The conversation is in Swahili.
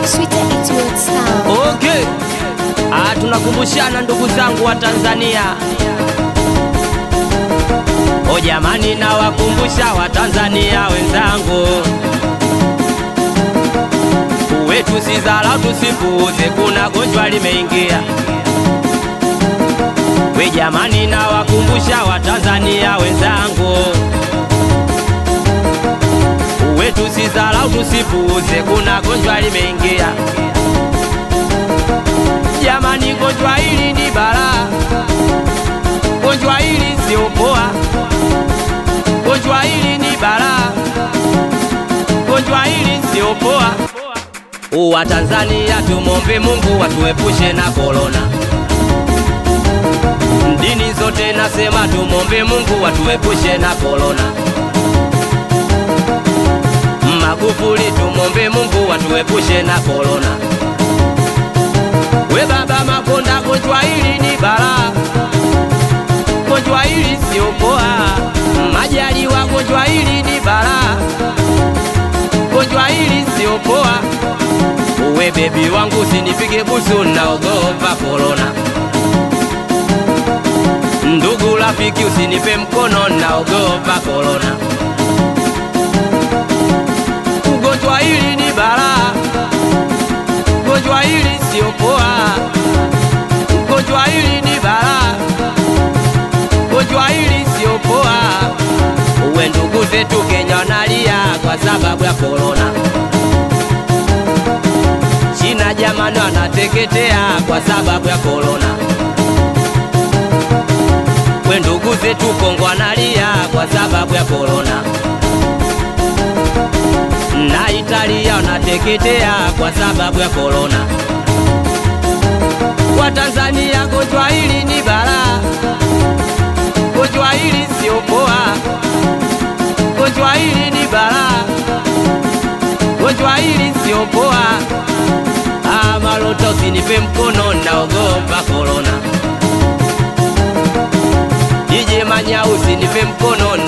Sweeter it will sound. Okay. Ah, tunakumbushana ndugu zangu wa Tanzania. O jamani, nawakumbusha Watanzania wenzangu, wetu si dharau, tusipuuze, kuna gonjwa limeingia. We jamani, nawakumbusha Watanzania wenzangu, wetu si dharau, tusipuuze, kuna gonjwa limeingia. Jamani, gonjwa hili ni balaa, gonjwa hili sio poa, gonjwa hili ni balaa, gonjwa hili sio poa. Wa Tanzania tumombe Mungu watuepushe na korona. Dini zote nasema tumombe Mungu watuepushe na korona. Magufuli tumombe Mungu watuepushe na korona. We baba Makonda, gonjwa hili ni balaa, gonjwa hili sio poa. Majaliwa, gonjwa hili ni balaa, gonjwa hili sio poa. We bebi wangu, usinipige busu, naogopa korona. Ndugu rafiki, usinipe mkono, naogopa korona. Ugonjwa hili ni balaa gonjwa hili sio poa, gonjwa hili ni balaa, gonjwa hili sio poa. Uwe ndugu zetu Kenya wanalia kwa sababu ya korona. China jamani wanateketea kwa sababu ya korona. We ndugu zetu Kongo wanalia kwa sababu ya korona na Italia wanateketea kwa sababu ya korona. Kwa Tanzania gonjwa hili ni balaa, gonjwa hili sio poa, gonjwa hili ni balaa, gonjwa hili sio poa. Ah, Malota usinipe mkono, naogopa korona. DJ Manya usinipe mkono